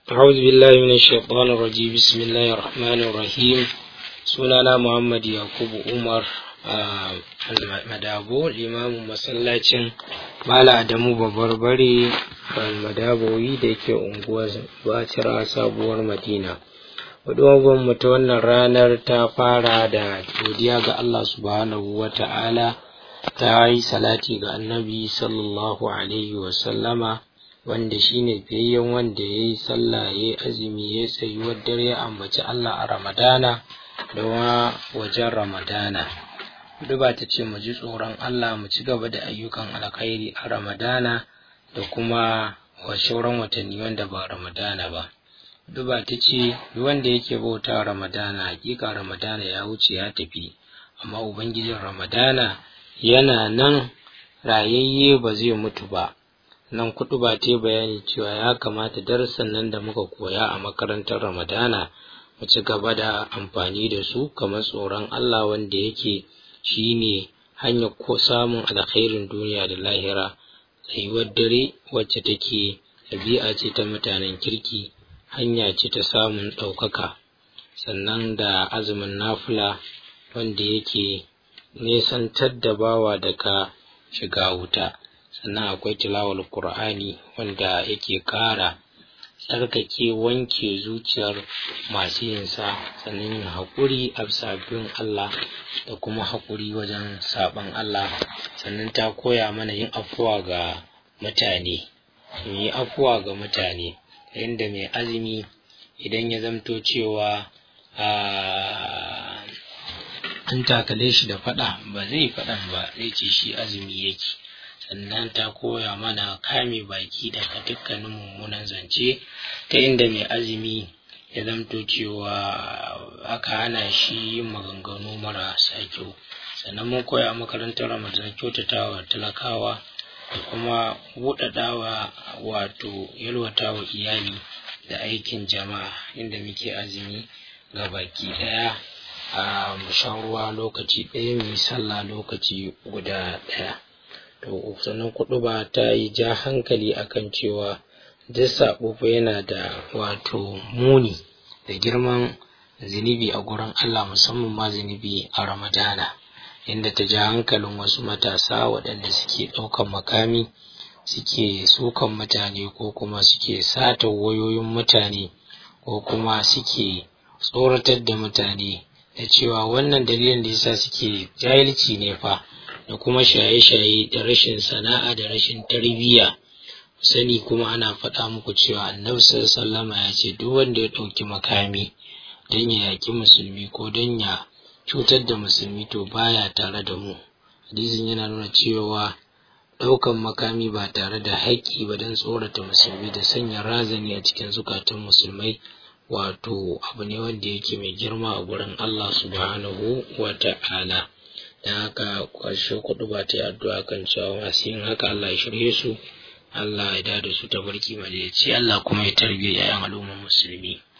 أعوذ بالله من الشيطان الرجيم بسم الله الرحمن الرحيم sunana Muhammad Yakubu Umar a Madabo limamin masallacin Mala Adamu Babarbare Madabowi da ke unguwar Bacira sabuwar Madina. Hudubar mu ta wannan ranar ta fara da godiya ga Allah subhanahu wa ta'ala ta yi salati ga annabi sallallahu alaihi wa sallama wanda shine fiyayyen wanda ya yi sallah ya yi azumi ya tsayuwar dare ya ambaci Allah a Ramadana da wa wajen Ramadana. Duba ta ce mu ji tsoron Allah mu ci gaba da ayyukan alkhairi a Ramadana da kuma wa sauran watanni wanda ba Ramadana ba. Duba ta ce wanda yake bauta Ramadana hakika Ramadana ya wuce ya tafi amma Ubangijin Ramadana yana nan rayayye ba zai mutu ba. Nan kuɗu ba ta bayani cewa ya kamata darussan nan da muka koya a makarantar Ramadana mu ci gaba da amfani da su kamar tsoron Allah wanda yake shi ne hanyar ko samun alkhairin duniya da lahira tsayuwar dare wacce take ɗabi'a ce ta mutanen kirki hanya ce ta samun ɗaukaka sannan da azumin nafula wanda yake nesantar da bawa daga shiga wuta sannan akwai tilawar Kur'ani wanda yake ƙara tsarkake wanke zuciyar masu yinsa sannan yin haƙuri a sabbin Allah da kuma haƙuri wajen saɓan Allah sannan ta koya mana yin afuwa ga mutane yi afuwa ga mutane yadda mai azumi idan ya zamto cewa an takale shi da faɗa ba zai faɗan ba zai ce shi azumi yake sannan ta koya mana kame baki daga dukkanin mummunan zance ta inda mai azumi ya zamto cewa aka hana shi yin maganganu marasa kyau sannan mun koya makarantar ramadan kyautatawa talakawa da kuma buɗaɗawa wato yalwatawa iyali da aikin jama'a inda muke azumi ga baki ɗaya a shan ruwa lokaci ɗaya mai sallah lokaci guda ɗaya to sannan kuɗu ba ta yi ja hankali akan cewa duk saɓo fa yana da wato muni da girman zunubi a gurin Allah musamman ma zunubi a Ramadana inda ta ja hankalin wasu matasa waɗanda suke ɗaukan makami suke sukan mutane ko kuma suke sata wayoyin mutane ko kuma suke tsoratar da mutane da cewa wannan dalilin da yasa suke jahilci ne fa da kuma shaye-shaye da rashin sana'a da rashin tarbiyya sani kuma ana faɗa muku cewa annabi sallama ya ce duk wanda ya ɗauki makami don ya yaƙi musulmi ko don ya cutar da musulmi to baya tare da mu hadisin yana nuna cewa ɗaukan makami ba tare da haƙƙi ba don tsorata musulmi da sanya razani a cikin zukatan musulmai wato abu ne wanda yake mai girma a gurin Allah subhanahu wa ta'ala. da haka ƙarshe kuɗu ba ta yi addu'a kan cewa masu yin haka Allah ya shirye su Allah ya da su ta barki madaici Allah kuma ya tarbiya 'ya'yan al'ummar musulmi